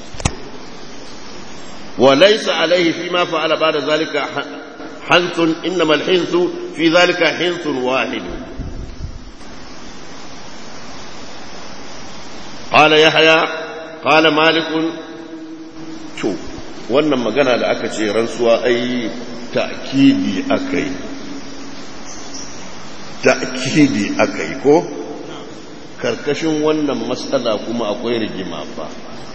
[SPEAKER 1] وليس عليه فيما فعل بعد ذلك حنث إنما الحنث في ذلك حنث واحد قال يحيى قال مالك شوف wannan magana da aka ce rantsuwa ai ta'kidi akai ta'kidi akai ko karkashin wannan matsala kuma akwai rigima fa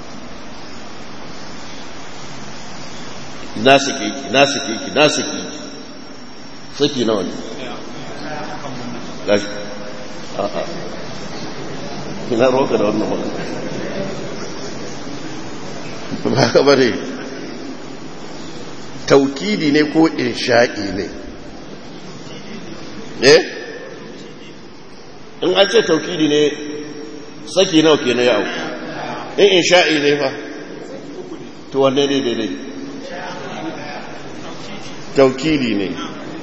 [SPEAKER 1] na sake ki na sake ki na sake ki saki nawa ne gashi a a ina roka da wannan magana ba ka bane taukidi ne ko insha'i ne eh in an ce taukidi ne saki nawa ke na yawo in insha'i ne fa to wanne ne daidai taukidi ne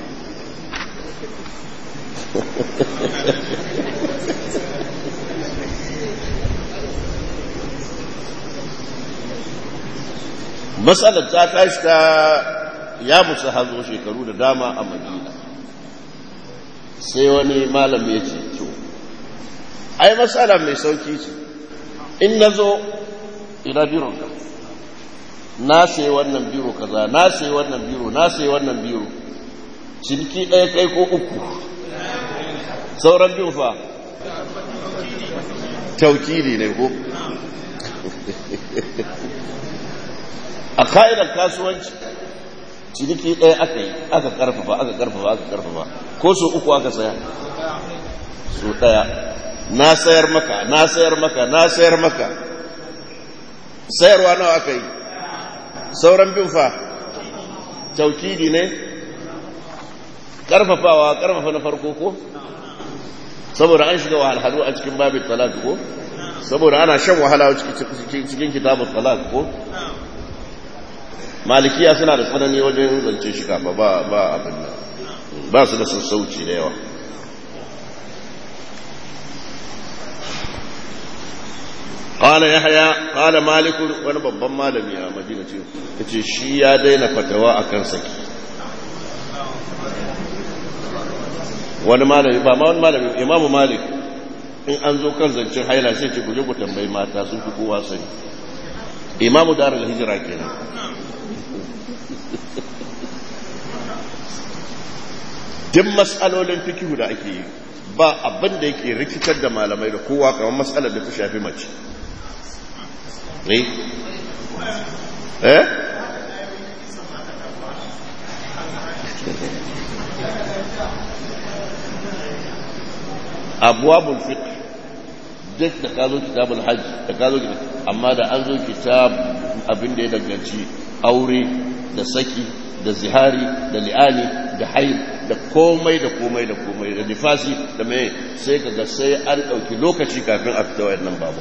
[SPEAKER 1] matsalar ta tashi ta ya musu hazo shekaru da dama a madina sai wani malam ya ce to ai matsala mai sauki ce in na zo ina bironka na sayi wannan biro kaza na sayi wannan biro na sayi wannan biro ciniki ɗaya kai ko uku sauran biyu fa taukili ne ko a ka'idar kasuwanci ciniki ɗaya aka yi aka karfafa aka karfafa aka karfafa ko so uku aka saya so ɗaya na sayar maka na sayar maka na sayar maka sayarwa nawa aka yi sauran bin fa taukidi ne karfafawa karfafa na farko ko saboda an shiga wahalhalu a cikin babin talak ko saboda ana shan wahala cikin kitabun talak ko malikiya suna da tsanani wajen zance shi kafa ba ba abin nan ba su da sassauci da yawa قال يحيى قال مالك wani babban malami a madina ce yace shi ya daina fatawa akan saki wani malami ba ma wani malami imamu malik in an zo kan zancen haila sai ce guje ku tambayi mata sun fi kowa sani imamu darul hijira kenan duk mas'alolin fikihu da ake yi ba abin da yake rikitar da malamai da kowa kamar matsalar da ta shafi mace ne eh abuwabul fiqh duk da ka zo kitabul hajj da ka zo amma da an zo kitab abin da ya danganci aure da saki da zihari da li'ani da haid da komai da komai da komai da nifasi da mai sai kaga sai an ɗauki lokaci kafin a fita wayannan babu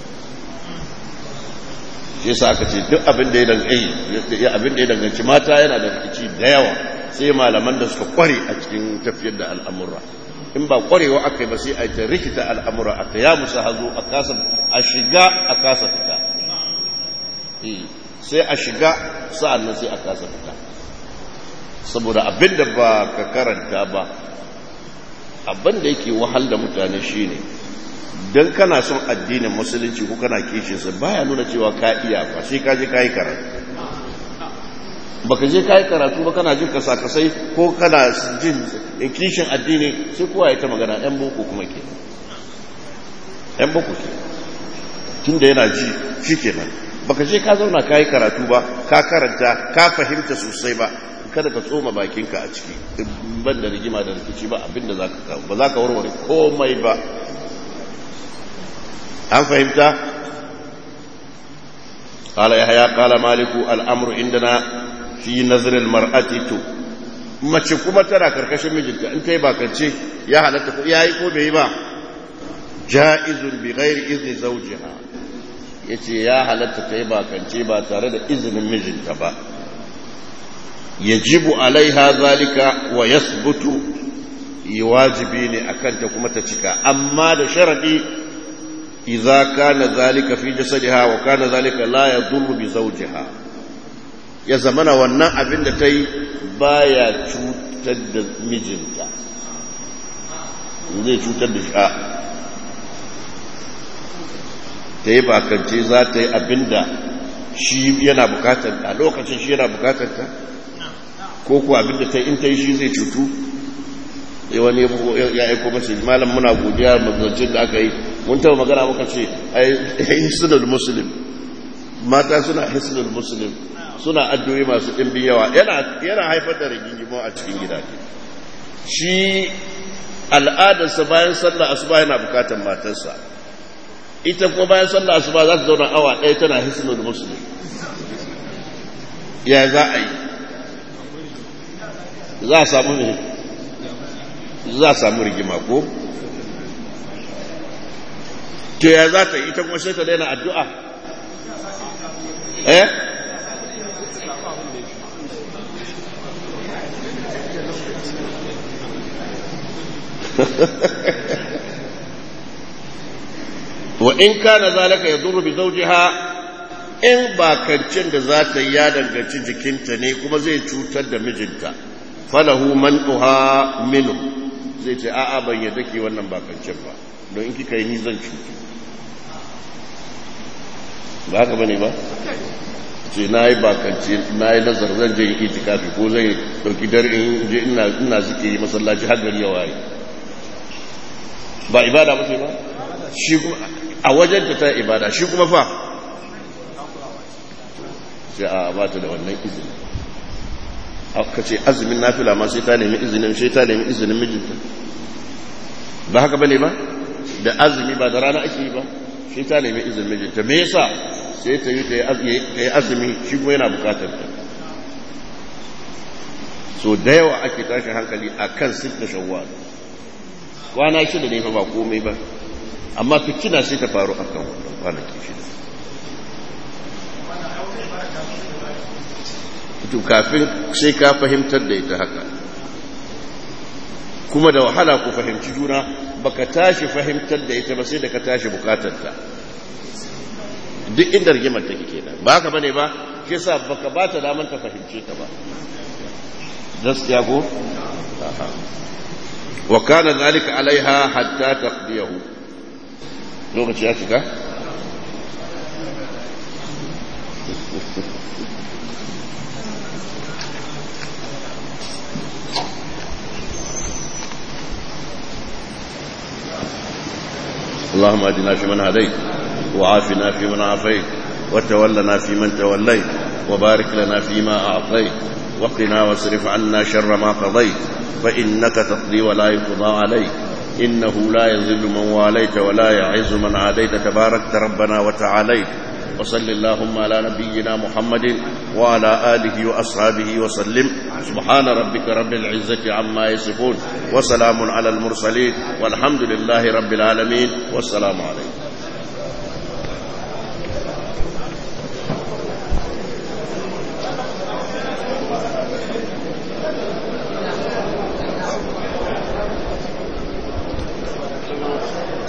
[SPEAKER 1] shi yasa aka ce duk abin da ya danganci abin da ya danganci mata yana da rikici da yawa sai malaman da suka kware a cikin tafiyar da al'amura in ba kwarewa aka yi ba sai a ta rikita al'amura aka ya musu hazo a kasa a shiga a kasa fita sai a shiga sa'an nan sai a kasa fita saboda abin da ba ka karanta ba abin da yake wahal da mutane shine don kana son addinin musulunci ko kana kishinsa baya nuna cewa ka iya ba sai ka je ka yi karatu baka je ka yi karatu ba kana jin kasa-kasai ko kana jin kishin addini sai kowa ya ta magana yan boko kuma ke yan boko ke tun da yana ji shi kenan baka je ka zauna ka yi karatu ba ka karanta ka fahimta sosai ba kada ka tsoma bakinka a ciki ban da rigima da rikici ba abinda za ka kawo ba za ka warware komai ba an fahimta قال يحيى قال مالك الامر عندنا في نظر المرأة تو mace kuma tana karkashin mijinta in ta yi bakance ya halatta ko yayi ko bai yi ba ja'izun bi ghairi izni zawjiha yace ya halatta ta yi bakance ba tare da izinin mijinta ba yajibu alaiha zalika wa yasbutu wajibi ne akan ta kuma ta cika amma da sharadi idza kana zalika fi jasadiha wa kana zalika la yadurru bi zawjiha ya zamana wannan abin da ta yi baya cutar da mijinta zai cutar da shi ta yi bakance za ta yi abin da shi yana bukatar a lokacin shi yana bukatar ta ko kuwa abin da ta yi in ta yi shi zai cutu wani ya aiko mace malam muna godiya mazancin da aka yi mun taba magana muka ce hisnul muslim mata suna hisnul muslim suna addu'o'i masu ɗimbin yawa yana haifar da rigingimu a cikin gida shi al'adarsa bayan sallah asuba yana bukatar matarsa ita kuma bayan sallah asuba za ta zauna awa ɗaya tana hisnul muslim ya za a yi za a samu ne za a samu rigima ko to ya za ta yi ita kuma sai ta daina addu'a eh wa in kana zalika yadurru bi zawjiha in bakancin da za ta yi ya danganci jikinta ne kuma zai cutar da mijinta falahu man'uha minhu zai ce a'a ban yadda ke wannan bakancin ba don in kika yi ni zan cutu ba haka bane ba ce na yi bakance na yi nazar zan je yi itikafi ko zai dauki dare in je ina zikiri masallaci har gari ya waye ba ibada ba ce ba shi a wajen ta ibada shi kuma fa sai a ba ta da wannan izini aka ce azumin nafila ma sai ta nemi izinin sai ta nemi izinin mijinta ba haka bane ba da azumi ba da rana ake yi ba sai ta nemi izinin mijinta me yasa sai ta yi ta yi azumi shi kuma yana bukatar ta so da yawa ake tashin hankali a kan sita shawwal kwana shida ne fa ba komai ba amma fitina sai ta faru a kan kwanaki shida to kafin sai ka fahimtar da ita haka kuma da wahala ku fahimci juna baka tashi fahimtar da ita ba sai da ka tashi bukatar ta duk inda rigimar take kenan ba haka bane ba shi yasa baka ba ta daman ta fahimce ta ba gaskiya ko wa kana zalika alaiha hatta taqdiyahu lokaci ya shiga اللهم اهدنا فيمن هديت وعافنا فيمن عافيت وتولنا فيمن توليت وبارك لنا فيما أعطيت وقنا واصرف عنا شر ما قضيت فإنك تقضي ولا يقضى عليك إنه لا يذل من واليت ولا يعز من عاديت تباركت ربنا وتعاليت وصل اللهم على نبينا محمد وعلى آله وأصحابه وسلم سبحان ربك رب العزة عما يصفون وسلام على المرسلين والحمد لله رب العالمين والسلام عليكم
[SPEAKER 2] Thank you.